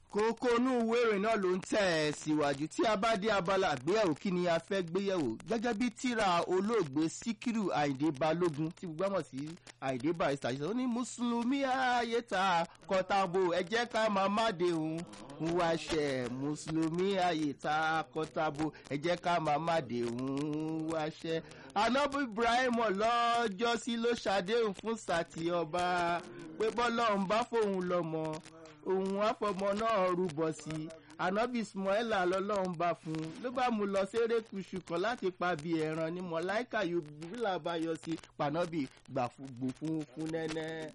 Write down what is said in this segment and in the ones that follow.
kókó inú ìwé ìròyìn náà ló ń tẹ̀ ẹ́ síwájú tí a bá dé abala àgbéyẹ̀wò kí ni a fẹ́ gbéyẹ̀wò gẹ́gẹ́ bí tíra olóògbé síkírù àyìndé balógun tí gbogbo àmọ̀ sí àyìndé barista ṣe sọ ó ní mùsùlùmí ayé ta kọtabo ẹ jẹ́ ká máa má de òun ń wá ṣẹ mùsùlùmí ayé ta kọtabo ẹ jẹ́ ká máa má de òun ń wá ṣẹ. anábì ibrahim lọ́jọ́sí ló ṣàdéhùn fún sàtì ọba pé bọ́lọ́run bá fóun lọ́mọ òun àfọmọ náà rúbọ sí i anabi ismaila lọlọrun bá fún un ló bá mú lọ sérékùṣù kan láti pa bí ẹran ni mọláìkà yorùbá bá yọ sí pànọbì gbò fún fún nẹnẹ.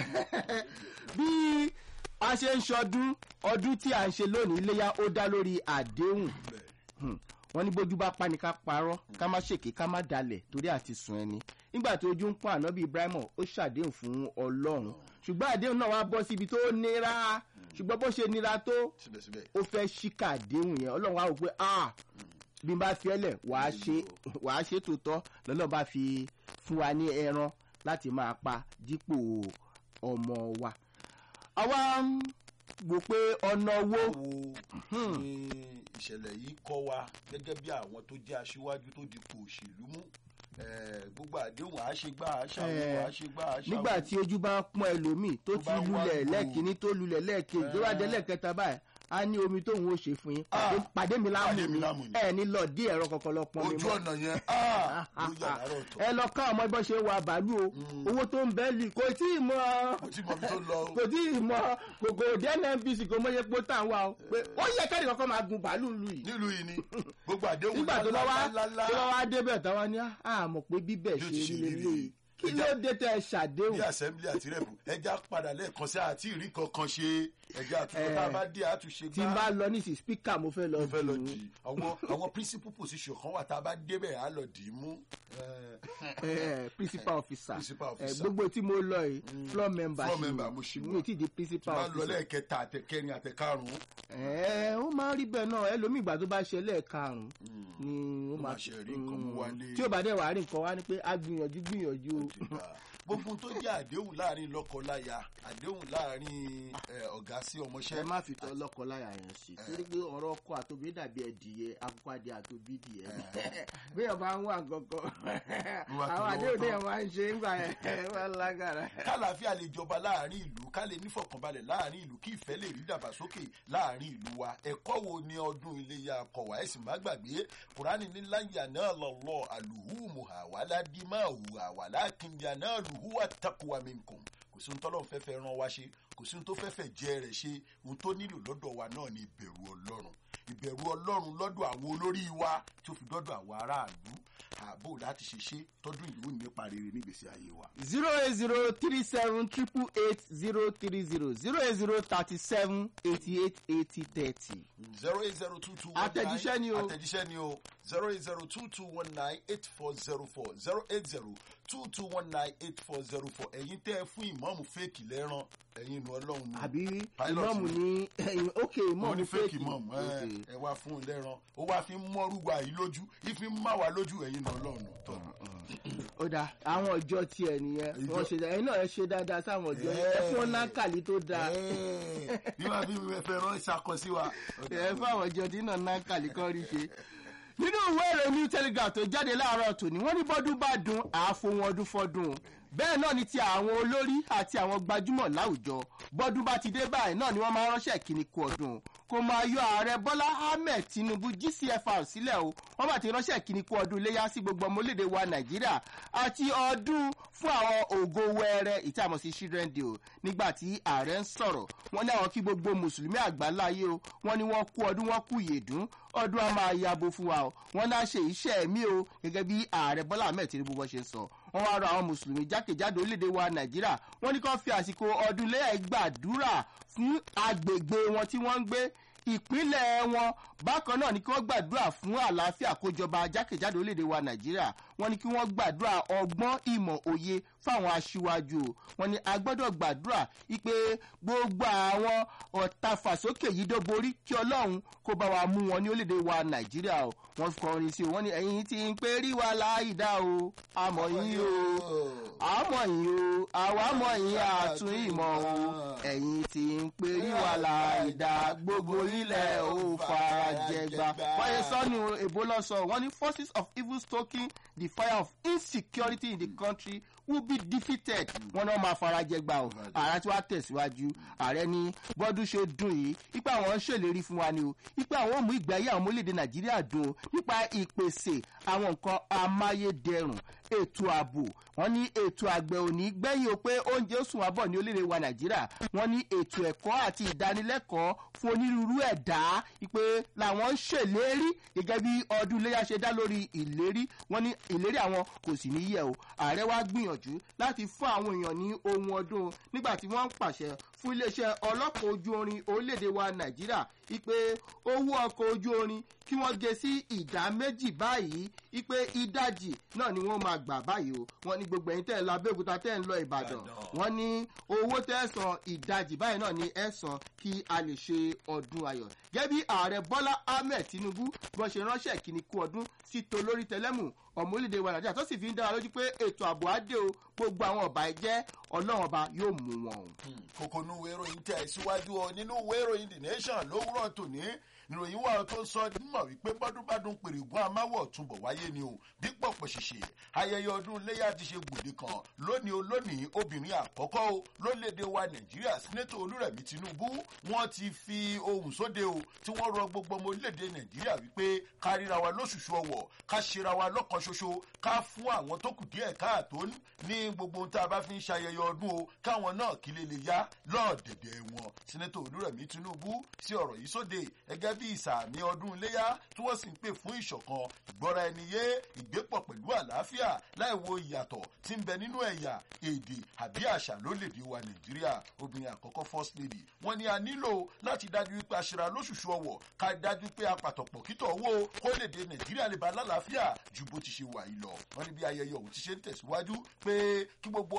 bí a ṣe ń ṣọdún ọdún tí a ń ṣe lónìí iléyà ó dá lórí àdéhùn wọn ní bójú bá pa ni ká parọ́ ká má ṣèké ká má dalẹ̀ torí àti sùn ẹni nígbà tí ojú ń pọ́n ànábì ibrahim ó ṣàdéhùn fún ọlọ́run ṣùgbọ́n àdéhùn náà wá bọ́ síbi tó nira ṣùgbọ́n bó ṣe nira tó ó fẹ́ ṣíkà àdéhùn yẹn ọlọ́run wá wò pé ah bí n bá fi ẹlẹ̀ wàá ṣe wàá ṣe tòótọ́ lọ́nà bá fi fún wa ní ẹran láti máa pa dípò ọmọ wa. àwa ń wò pé ọ̀nà owó. wo ni ìṣẹ̀lẹ̀ yìí kọ́ wa gẹ́gẹ́ bí àwọn tó jẹ́ aṣíwájú tó dipò òṣèlú mú gbogbo àdéhùn àṣegbà àṣàwò àṣegbà àṣàwò. nígbà tí ojú bá ń pọn ẹlòmíì tó ti lulẹ̀ lẹ́ẹ̀kínní tó lulẹ̀ lẹ́ẹ̀kejì tó bá dé lẹ́ẹ̀kẹta báyìí a ní omi tóun ó ṣe fún yín pàdé mi láàmú mi ẹ ní lọ dí ẹ̀rọ kankan lọ pọn mi ojú ọ̀nà yẹn ló yà láàárọ̀ tọ̀. ẹ lọ ká ọmọ bọ́ ṣe wà bàálù o owó tó ń bẹ́ lì kò tí ì mọ kò tí ì mọ ibi tó lọ o. kò tí ì mọ kòkò dnmpc kò mọ iye pé tá à ń wá o pé ó yẹ kẹ́rì kankan máa gun bàálù lù yìí. nílùú yìí ni gbogbo àdéhùn nígbà tó bá wá lálálálá. tó bá wá débẹ̀ táwa ní àmọ̀ pé bíbẹ̀ Yóò ṣe ti rí ṣe rí lélẹ̀ rí. kí ló dé tẹ ẹ ṣàdéhùn. bí assembly àti rep ẹja padà lẹ́ẹ̀kan sí àti ìrí kankan ṣe ẹja àtúntò tá a bá dé àtúnṣe tí n bá lọ nísìsiyìí spíkà mo fẹ́ lọ mo fẹ́ lọ dùn ún. dì í àwọn àwọn principal position kan wà tá a bá débẹ̀ á lọ dì í mú. Eh, principal officer Principal Eh, officer. gbogbo tí mo lọ yìí floor member Floor ṣì member ni. mo ṣì mi ò tí ì di principal bá lọ officer. lẹ́ẹ̀kẹta àtẹkẹrin àtẹkarùn-ún. ẹ ó máa ń rí bẹ́ẹ̀ náà ẹlòmíì ìgbà tó bá ṣe lẹ́ẹ̀karùn-ún ni ó máa ṣe rí nǹkan mú wálé. tí ó bá dẹ̀ wá rí nǹkan wá ní pé a gbìyànjú gbìyànjú o. gbogbo tó jẹ́ àdéhùn láàrin lọ́kọ-láya àdéhùn láàrin eh, ọ̀gá sí ọmọṣẹ́. ẹ má fi tọ́ lọ́kọ láyà yẹn sí torí pé ọ̀rọ̀ ọkọ àtòbí dàbí ẹ̀dìyẹ akókò adé àtòbí dìé bí ọba ń wà gangan Wà tó àwọn lọ́wọ́ àdéhùn tán. téèyàn máa ń ṣe ń gbà yẹn wọ́n lágàrà. kálàáfíà lè jọba láàrin ìlú ká lè nífọ̀kànbalẹ̀ láàrin ìlú kí ìfẹ́ lè rí dàgbàsókè láàrin ìlú wa ẹ̀kọ́ wo ni ọdún iléyà kọ̀wá ẹ̀sìn má gbàgbé kùránì ní láyà náà lọ́lọ́ àlùhùmù àwàlá dímáhù àwàlá kìnìyà náà lùhù àtàkùwà minkum kò sí ohun tọ́lọ́run fẹ́ fẹ́ rán wa ṣe kò sí ohun tó fẹ́ fẹ́ jẹ́ rẹ̀ ṣe ohun tó nílò lọ́dọ̀ wa náà ni ìbẹ̀rù ọlọ́run ìbẹ̀rù ọlọ́run lọ́dọ̀ àwọn olórí wa tí ó fi dọ́dọ̀ àwọn aráàlú ààbò láti ṣe ṣe tọ́dún ìlú nípa rere nígbèsí ayé wa. zero eight zero three seven triple eight zero three zero zero eight zero thirty seven eighty eight eighty thirty. zero eight zero two two one nine Àtẹ̀jíṣẹ́ ni o. àtẹ̀jíṣẹ́ ni o zero eight zero two two one nine eight four zero four zero eight zero two two one nine eight four zero four ẹ̀yin tẹ́ ẹ fún ìmọ̀ọ́mù fèkì lẹ́ràn ẹ̀yin inú ọlọ́run ni àbí Pilot ìmọ̀mù ní ok wọ́n ìmọ̀mù ní fèkì fèkì mọ̀ọ́mù Ok. ẹ wá fún un lẹ́ràn ó wá fi ń mọ́rúgba yìí lójú ìfi ń má wa lójú ẹ̀yin inú ọlọ́run tọ́ ó dáa àwọn ọjọ́ tiẹ̀ nìyẹn Ìjọ- wọ́n ṣe dáa ẹ̀yin náà ẹ ṣe dáadáa sáwọn ọjọ́ yẹn ẹ fún wọn nákàlí tó dáa bí wọ́n fi fẹ́ rán ìṣàkọ sí wa. ẹ fún àwọn ọjọ́ tí náà nákàlí kan rí ṣe. nínú ìwé ìròyìn new telegraph tó jáde láàárọ̀ tòní wọ́n ní bọ́dún bá dùn àáfóhun ọdún fọ́dún o. bẹ́ẹ̀ náà ni ti àwọn olórí àti àwọn gbajúmọ̀ láwùjọ bọ́dún bá ti dé báyìí náà ni wọ́n máa ránṣẹ́ kíní kú ọdún o. kò máa yọ ààrẹ bọ́lá ahmed tinubu gcfr sílẹ̀ o wọ́n bá ti ránṣẹ́ kíní kú ọdún iléyà sí gbogbo ọmọlédè wa nàìjíríà àti ọdún fún àwọn ògo wẹrẹ ìtààmú sí children day o nígbà tí ààrẹ ń sọ̀rọ̀ wọ́n ní àwọn kí gbogbo mùsùlùmí àgbáláyé o wọ́n ní wọ́n kú ọdún wọ́n kú yèdún ọdún a máa yabo fún wa o wọ́n náà ṣe iṣẹ́ ẹ̀mí o gẹ́gẹ́ bí ààrẹ bọ́lá ahmed tinubu bọ́ ṣe ń sọ wọ́n wá rọ àwọn mùsùlùmí jákèjádò orílẹ̀-èdè wa nàìjíríà wọ́n ní kó fi àsìkò ọdún lẹ́yìn gbàdúrà fún agbègbè wọn tí wọ́n ń gbé ìpínlẹ̀ wọn bákan náà ni kí wọ́n gbàdúrà fún àlàáfíà kójọba jákèjádò orílẹ̀-èdè wa nàìjíríà wọ́n ní kí wọ́n gbàdúrà ọgbọ́n ìmọ̀ òye fáwọn aṣíwájú o wọ́n ní a gbọ́dọ̀ gbàdúrà wípé gbogbo àwọn ọ̀tá fàsókè yìí dó borí kí ọlọ́run kó bá wa mú wọn ní orílẹ̀-èdè wa nàìjíríà o wọ́n kọrin sí o wọ́n ní ẹ̀yin tí ń pé rí wa láì dá o àmọ̀ yín o àmọ̀ yín o àwa mọ̀ yín àtún ìmọ̀ o ẹ̀yin tí ń pé rí wa láì dá gbogbo ilẹ̀ ò farajẹgba wọ́n yẹ sọ́ni èbó lọ́sọ̀ wọ́n ní forces of evil stoking the fire of insecurity in the country will be defeated wọn náà máa farajẹgba o ààrẹ tí wàá tẹ̀síwájú ààrẹ ní bọ́dún ṣe dùn yìí ipa àwọn ń ṣèlérí fún wa ni o ipa àwọn ò mú ìgbé ayé àwọn ọmọ orílẹ̀-èdè nàìjíríà dùn o nípa ìpèsè àwọn nǹkan amáyédẹrùn ètò ààbò wọn ní ètò àgbẹ̀ òní gbẹ̀yìn o pé oúnjẹ ó sùn wá bọ̀ ní orílẹ̀-èdè wa nàìjíríà wọn ní ètò ẹ̀kọ́ àti ìdánilẹ́kọ̀ọ́ fún onírúurú ẹ̀dá pé làwọn ń ṣèlérí gẹ́gẹ́ bí ọdún iléyà ṣe dá lórí ìlérí wọn ní ìlérí àwọn kò sì ní yẹ o ààrẹ wa gbìyànjú láti fún àwọn èèyàn ní ohun ọdún nígbà tí wọ́n ń pàṣẹ fún iléeṣẹ́ ọlọ́pàá ojú orin orílẹ̀-èdè wa nàìjíríà ipe owó ọkọ̀ ojú orin kí wọ́n gé sí ìdá méjì báyìí ipe ìdajì náà ni wọ́n máa gbà báyìí o wọ́n ní gbogbo ẹ̀yin tẹ́ ẹ̀ lọ abẹ́òkúta tẹ́ ẹ̀ ń lọ ìbàdàn wọ́n ní owó tẹ́ ẹ̀ san ìdajì báyìí náà ni ẹ̀ san kí a lè ṣe ọdún ayọ̀ gẹ́gẹ́ bí ààrẹ bọ́lá ahmed tinubu bọ́n ṣe ránṣẹ́ ìkíni kú ọdún sí tolórí tẹlẹ́mù ọmọ orílẹ̀-èdè wa nàìjíríà tó sì fi ń dára lójú pé ètò ààbò adé o gbogbo àwọn ọba ẹ̀jẹ̀ ọlọ́run ọba yóò mú wọn o. kòkó nu ìwé ìròyìn tẹ̀ síwájú ọ nínú ìwé ìròyìn the nation lówùrọ̀ tòní ìròyìn wà tó sọ mọ̀ wípé bọ́dúnbádùn pèrègùn amáwọ̀ túnbọ̀ wáyé ni o bí pọ̀pọ̀ ṣìṣe ayẹyẹ ọdún iléyà ti ṣe gbòde kan lónìí olónìí obìnrin àkọ́kọ́ o lórílẹ̀‐èdè wa nàìjíríà sínétò olúrẹ̀mí tinubu wọ́n ti fi ohùn sóde o tí wọ́n rọ gbogbo ọmọ orílẹ̀‐èdè nàìjíríà wípé ká ríra wa lóṣùṣù ọwọ̀ ká ṣera wa lọ́kàn ṣoṣo ká fún àwọn tó kù díẹ̀ káàtó ní gbogbo ohun tá a bá fi ń ṣayẹyẹ ọdún o káwọn náà kí lè lè yá lọ́ọ̀dẹ̀dẹ̀ wọn sínétò olúrẹ̀mí tinubu sí ọ̀rọ̀ yìí sóde gẹ́gẹ́ bí ìsàmì ọdún iléyà tí wọ́n sì ń pè fún ìṣọ̀kan ìgbọ́ra ẹni yé ìgbépọ̀ pẹ̀lú àlàáfíà láì wo ìyàtọ̀ tí ń bẹ nínú ẹ̀yà èdè àbí àṣà lórílẹ̀‐èdè wa nàìjíríà obìnrin àkọ́kọ́ first lady wọ́n ní a nílò láti dájú wípé aṣèrà lóṣùṣù ọwọ̀ ká dájú pé apàtọ̀pọ̀ kítọ̀ owó kólédè nàìjíríà lè ba lálàáfíà ju bó ti ṣe wà yìí lọ wọ́n ní bí ayẹyẹ òun ti ṣe ń tẹ̀síwájú pé kí gbogbo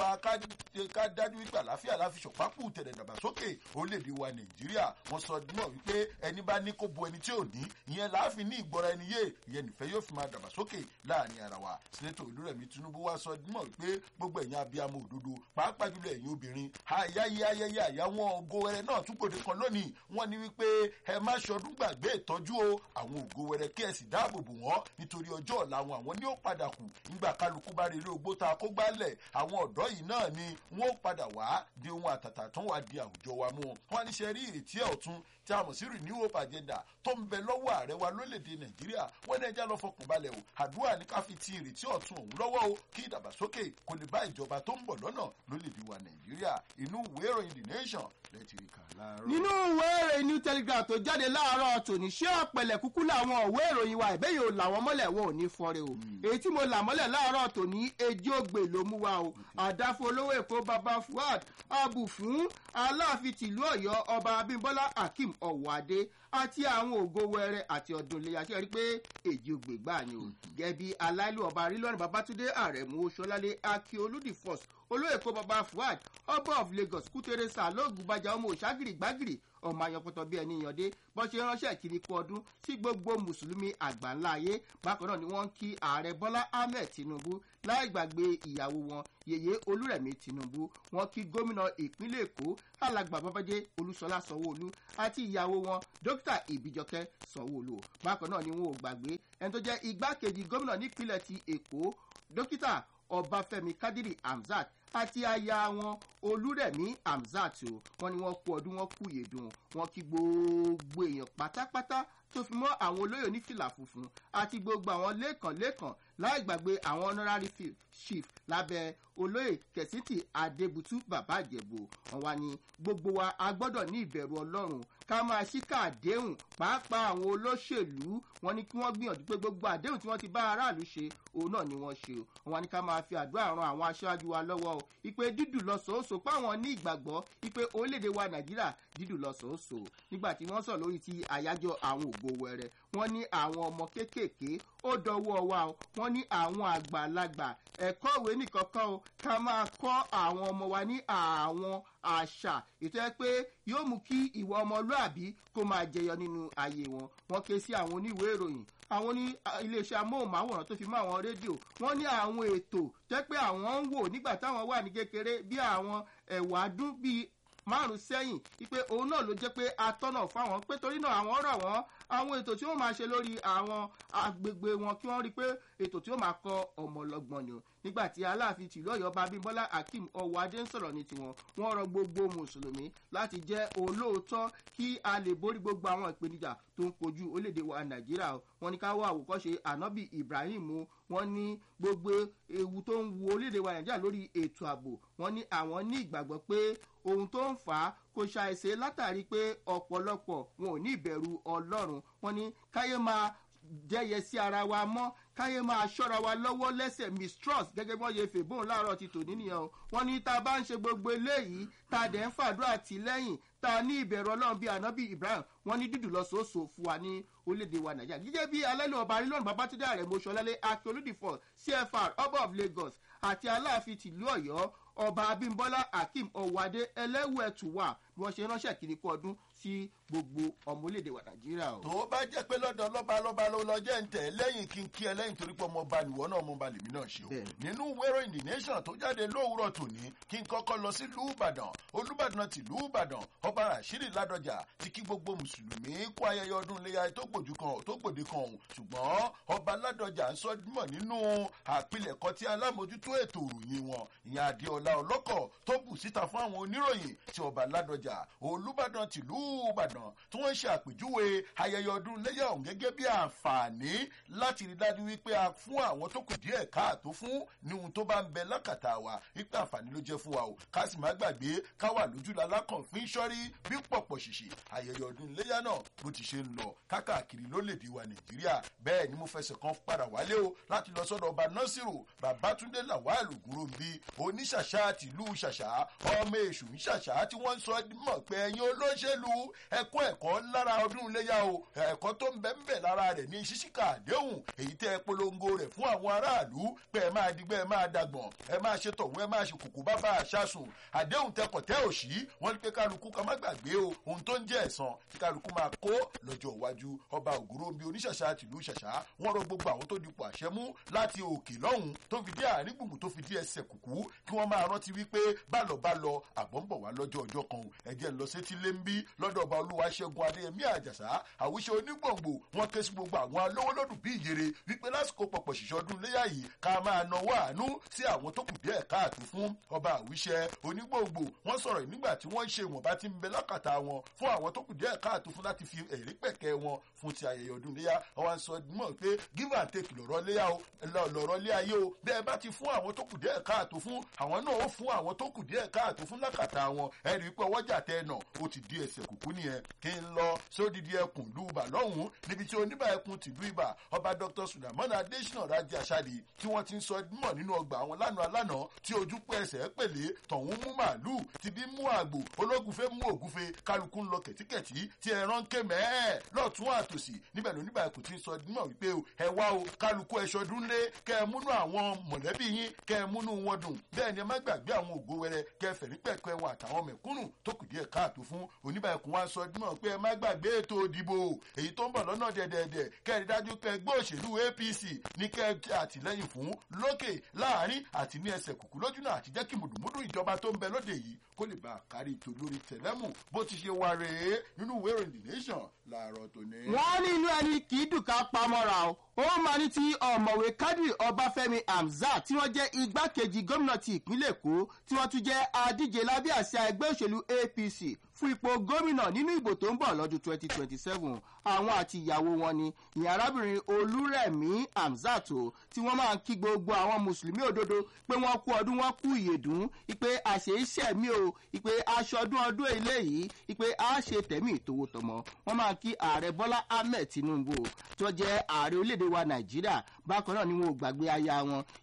ká dájú wípé àlàáfíà láfi ṣọ̀pápù tẹ̀lẹ̀ dàgbàsókè orílẹ̀‐èdè wa nàìjíríà wọ́n sọ náà wípé ẹni bá ní kó bo ẹni tí ò ní ìyẹn láàfin ní ìgbọ́ra ẹni yé ìyẹn nìfẹ́ yóò fi máa dàgbàsókè láàrin ara wa sẹ́nẹ́tọ̀ olúrẹ̀mí tinubu wá sọ dímọ̀ wípé gbogbo ẹ̀yin abiyamọ òdodo pàápàá jùlọ ẹ̀yin obìnrin ayáyé ayẹyẹ àyàwọn ògo wẹrẹ náà tún gbòde kan lónìí wọ́n ní wípé ẹ má ṣọdún gbàgbé ìtọ́jú o àwọn ògo wẹrẹ kí ẹ sì dáàbò bò wọ́n nítorí ọjọ́ ọ̀la wọn àwọn ní ó padà kù nígbà kálukú bá rere ogbó ta kó gbálẹ̀ àwọn ọ̀dọ́ yìí náà ni wọ́n ó padà wá di ohun àtàtà tó wà di àwùjọ wa mú wọn ní ṣe rí ìrètí ẹ̀ ọ̀tún tí a mọ̀ sí renew hope agenda tó ń bẹ lọ́wọ́ ààrẹ wa lórílẹ̀‐èdè nàìjíríà wọ́n ní ẹja lọ fọkàn balẹ̀ o àdúrà ní ká fi ti ìrètí ọ̀tún òun lọ́wọ́ o kí ìdàgbàsókè kò lè bá ìjọba tó ń bọ̀ lọ́nà lórílẹ̀‐èdè wa nàìjíríà inú ìwé ìròyìn the nation lẹ́tì rí kà láàárọ̀. nínú ìwé ìròyìn new telegraph tó jáde láàárọ̀ tòní ṣé ọ̀pẹ̀lẹ̀ kúkú làwọn ìwé ìròyìn wa ìbéyìí ò làwọn mọ́lẹ̀ wọn ò ní fọ́re o èyí tí mo là mọ́lẹ̀ láàárọ̀ tòní ejì ògbè ló mú wa o àdáfo olówó èkó baba fuad abu fún aláàfin tìlú ọ̀yọ́ ọba abímbọ́lá akeem ọ̀wádé àti àwọn ògo wẹrẹ àti ọdún ilé àti ẹrí pé èjì ògbè gbà ni o gẹbi aláìlú ọba arílọ́run babatunde àrẹ̀mú sọlálẹ̀ akíolúdì first olóyè kó baba fuad ọba of lagos kútẹrẹsà lóògùn bàjá ọmọ òṣàgìrì gbàgìrì ọmọ ayọpọtọ bíi ẹni yànde bọ́n ṣe ránṣẹ́ kiri kú ọdún sí gbogbo mùsùlùmí àgbáńlá ayé bákan náà ni wọ́n ń kí ààrẹ bọ́lá ahmed tinubu láì gbàgbé ìyàwó wọn yèyé olúrẹ̀mí tinubu wọ́n kí gómìnà ìpínlẹ̀ èkó alàgbà babájẹ́ olúṣọlá sanwóolu àti ìyàwó wọn dókítà ìbíjọkẹ́ sanwóolu bákan náà ni wọn ò gbàgbé ẹni tó jẹ́ igbákejì gómìnà nípínlẹ̀ ti èkó dókítà ọbáfẹ́mi kádírì hamzat àti aya wọn olúrẹ̀mí hamzat o wọn ni wọn kú ọdún wọn kú yèdùn wọn kí gbogbo èèyàn pátápátá tó fi mọ́ àwọn olóyè onífìlà funfun àti gbogbo àwọn lẹ́ẹ̀kan-lẹ́ẹ̀kan láì gbàgbé àwọn honorary chief lábẹ́ olóyè kẹ̀sìtì adébútú bàbá ìjẹ̀bù wọn wá ní gbogbo wa a gbọ́dọ̀ ní ìbẹ̀rù ọlọ́run ká máa ṣíkà àdéhùn pàápàá àwọn olóṣèlú wọn ni kí wọ́n gbìyànjú pé gbogbo àdéhùn tí wọ́n ti bá aráàlú ṣe òun náà ni wọ́n ṣe o wọn ni ká máa fi àdúrà ran àwọn aṣáájú wa lọ́wọ́ o ìpè dídùn lọ́sọ̀ọ́sọ páwọn ní ìgbàgbọ́ ìpè orílẹ̀-èdè wa nàìjíríà dídùn lọ́sọ̀ọ́sọ nígbà tí wọ́n sọ lórí ti àyájọ́ àwọn ògo ògo wẹrẹ wọn ní àwọn ọmọ kéékèèké ó dọwọ́ wa o wọn ní àwọn àgbàlagbà ẹ̀kọ́ ìwé nìkankan o ká máa kọ́ àwọn ọmọ wa ní àwọn àṣà ètò ẹ pé yóò mú kí ìwà ọmọlúàbí kó máa jẹyọ nínú ayé wọn wọn ké sí àwọn oníwèé ìròyìn àwọn ní iléeṣẹ́ amóhùnmáwòrán tó fi mọ́ àwọn rédíò wọ́n ní àwọn ètò jẹ́ pé àwọn ń wò nígbà táwọn wà ní kékeré bí àwọn ẹ̀wà dún bíi márùn sẹ́yìn wípé òun náà ló jẹ́ pé atọ́nà fáwọn pé torí náà àwọn rọ̀ wọ́n àwọn ètò tí wọ́n máa ṣe lórí àwọn agbègbè wọn kí wọ́n rí pé ètò tí ó máa kọ ọmọ ọlọ́gbọ̀n ni o nígbà tí aláàfin tìlú ọ̀yọ́ babímbọ́lá akeem ọ̀wádé ń sọ̀rọ̀ ní tiwọn wọ́n rọ gbogbo mùsùlùmí láti jẹ́ olóòótọ́ kí a lè borí gbogbo àwọn ìpèníjà tó ń kojú orílẹ̀-èdè wa nàìjíríà o wọ́n ní ká wá àwòkọ́ṣe ànábì ibrahim o wọ́n ní gbogbo ewu tó ń wo orílẹ̀-èdè wa nàìjíríà lórí ètò ààbò wọ́n ní àwọn ní ìgbàgbọ́ pé ohun tó ń fà á kò ṣàìṣe látàrí pé ọ̀pọ̀lọpọ̀ wọn ò ní ìbẹ̀rù ọlọ́run wọ́n ní káyé máa jẹ́yẹ sí ara wa mọ́ káyé máa ṣọ́ra wa lọ́wọ́ lẹ́sẹ̀ mistrust gẹ́gẹ́ bí wọ́n ṣe fèbóun láàárọ̀ ti tòní nìyẹn o wọ́n ní tá a bá ń ṣe gbogbo eléyìí tá a dẹ̀ ń fàdúrà tì lẹ́yìn tá a ní ìbẹ̀rù ọlọ́run bíi ànábì ibrahim wọ́n ní dídùn lọ́sọ̀ọ́sọ̀ fún wa ní orílẹ̀-èdè wa nàìjíríà gẹ́gẹ́ bí alẹ́lẹ́ ọba arílọ́nù babatunde ààrẹ mọ́ṣọ́lálẹ́ akérèdìfọ̀ cfr ọba of lagos àti aláàfin tìlú ọ̀yọ́ ọba abimbola akeem ọwádé ẹlẹ́wẹ̀ẹ́tùwà bí wọ́n ṣe ránṣẹ́ kiri kú ọdún sí gbogbo ọmọ orílẹ̀-èdè wa nàìjíríà o. tó bá jẹ́ pé lọ́dọ̀ lọ́ba lọ́ba ló lọ jẹ́ ń tẹ̀ lẹ́yìn kí n kí ẹ lẹ́yìn torí pé ọmọ ọba nìwọ náà ọmọ ọba lèmi náà ṣe o. nínú wẹ́rọ in the nation tó jáde lówùrọ̀ tòní kí n kọ́kọ́ lọ sí lùbàdàn olùbàdàn ti lùbàdàn ọba rashidi ládọjà ti kí gbogbo mùsùlùmí kó ayẹyẹ ọdún iléyà tó gbòdì kan tó gbòdì kan òun ṣùgbọ́n ọba ládọjà ń sọ mọ̀ nínú àpilẹ̀kọ tí alámòjútó ètò ìròyìn wọn ìyẹn adéọlá ọlọ́kọ̀ tó bù síta fún àwọn oníròyìn tí ọba ládọjà olùbàdàn tìlú ìbàdàn tí wọ́n ń ṣe àpèjúwe ayẹyẹ ọdún lẹ́yà ọ̀hún gẹ́gẹ́ bí àǹfààní láti rí dájú wípé a fún àwọn tó kù díẹ̀ káàtó fún ní ohun tó bá ń bẹ lákàtà wa wípé àǹfààní ló jẹ́ fún wa o ká sì má gbàgbé ká wà lójú lalákàn fún sọ́rí bí pọ̀pọ̀ ṣìṣì ayẹyẹ ọdún lẹ́yà náà bó ti ṣe ń lọ káàkiri lólèdè wa nàìjíríà bẹ́ẹ̀ ni mo fẹsẹ̀ kan padà wálé o láti lọ sọ́dọ̀ ọba nọ́sìrò babatunde lawal ògúnròmí oníṣàṣà tìlú ṣàṣà ọmọ èṣù ń ṣàṣà tí wọ́n ń sọ mọ̀ pé ẹ̀yin olóṣèlú ẹ̀kọ́ ẹ̀kọ́ lára ọdún iléyà o ẹ̀kọ́ tó ń bẹ ń bẹ lára rẹ̀ ní ṣíṣíkà àdéhùn èyí tẹ́ ẹ polongo rẹ̀ fún àwọn aráàlú pé ẹ máa digbẹ́ ẹ máa dàgbọ̀n ẹ máa ṣe tọ̀hún ẹ máa ṣe kòkó bábà àṣàsùn àdéhùn tẹkọ̀ tẹ́ òṣì wọ́n ní pé kálukú ká má gbàgbé o ohun tó ń jẹ́ ẹ̀sán tí kálukú máa kó lọ́jọ́ iwájú ọba ògúnròmí oníṣàṣà tìlú ṣàṣà wọ́n rọ gbogbo àwọn tó dipò àṣẹ mú láti òkè lọ́hùn tó fi dé àárín gbùngbùn tó fi dé ẹsẹ̀ kùkú kí wọ́n máa rántí wípé bálọ̀ bálọ̀ àbọ̀ ń bọ̀ wá lọ́jọ́ ọjọ́ kan ẹ̀jẹ̀ ń lọ sétí lé ń bí lọ́dọ̀ ọba olúwa ṣẹ́gun adéyẹmí àjàsá àwùṣe onígbòǹgbò wọn ké sí gbogbo àwọn alówólódù bí ìyèrè wípé lásìkò pọ̀pọ̀ ṣìṣọ́ ọdún léyà yìí ká máa náwó àánú sí àwọn tó kù díẹ̀ káàtó fún ọba àwùṣe onígbòǹgbò wọn sọ̀rọ̀ nígbà tí wọ́n ń ṣe ìwọ̀nba tí ń bẹ lákàtà wọn fún àwọn tó kù díẹ̀ káàtó fún láti fi ẹ̀rí pẹ̀kẹ́ wọn fún ti ayẹyẹ ọdún léyà wọn sọ mọ̀ pé give and take lọ̀rọ̀ léyà o lọ̀rọ̀ lé ayé o bẹ́ẹ̀ bá ti fún àwọn tó kù díẹ̀ káàtó fún àwọn náà ó fún àwọn tó kù díẹ̀ káàtó fún lákàtà wọn ẹ̀rí pé ọwọ́jà tẹ́ nà ó ti di ẹsẹ̀ kùkú nìyẹn kí n lọ sódìdí ẹkùn ìlú ibà lọ́hùn-ún níbi tí oníbà ẹkùn tìlú ibà ọba dr suleiman adesina raji asadi tí wọ́n ti ń sọ mọ̀ nínú ọgbà àwọn lánàá lánàá tí ojú pẹ́ ẹsẹ̀ pèlè tọ̀hún mú màálù ti bí mú àgbò ológunfe mú ògúfe kálukú ń lọ kẹ̀tíkẹ̀tí tí ẹran ké mẹ́ẹ̀ lọ́tún àtòsí níbẹ̀ ló níbà ẹkùn ti ń sọ mọ̀ wípé ẹ wá o kálukú ẹṣọ dúnlé kẹ ẹ múnú àwọn mọ̀lẹ́bí yín kẹ ẹ múnú wọn dùn bẹ́ẹ̀ ni ẹ má gbàgbé àwọn ògo wẹrẹ kẹ ẹ fẹ̀rí pẹ̀kẹ́ wọn àtàwọn mẹ̀kúnnù tó kù díẹ̀ káàtó fún oníbà ẹkùn wa sọ mọ̀ pé ẹ má gbàgbé ètò òdìbò èyí tó ń bọ̀ lọ́nà dẹ̀dẹ̀dẹ̀ kẹ́rì dájú pé ẹgbẹ́ òṣèlú apc ní kẹ́ àtìlẹ́yìn fún lókè láàrin àti ní ẹsẹ̀ kùkú lójúnà àti jẹ́ kí mùdùmùdù ìjọba tó ń bẹ lóde yìí kó lè bá a kárí ètò lórí tẹ̀lẹ́mù bó ti ṣe wà rèé nínú ìwé ìròyìn the nation làárọ̀ tòní. wọ́n ní inú ẹni kì í dùn ká pamọ́ra o ó máa ní ti ọ̀mọ̀wé kadri ọbáfẹ́mi hamzat tí wọ́n jẹ́ igbákejì gómìnà ti ìpínlẹ̀ èkó tí wọ́n tún jẹ́ adíje lábẹ́ àṣà ẹgbẹ́ òṣèlú apc fún ipò gómìnà nínú ìbò tó ń bọ̀ lọ́dún 2027 àwọn àti ìyàwó wọn ni ìyẹn arábìnrin olúrẹ̀mí hamzat o tí wọ́n máa ń kí gbogbo àwọn mùsùlùmí òdodo pé wọ́n kú ọdún wọ́n kú ìyèdún ìpè àṣeyíṣẹ́ mi o ìpè aṣọdún ọdún eléyìí ìpè a ṣe tẹ̀mí ìtòwótọmọ wọ́n máa kí ààrẹ bọ́lá ahmed tinubu tó jẹ́ ààrẹ orílẹ̀-èdè wa nàìjíríà bákan náà ni wọn ò gbàgbé aya wọn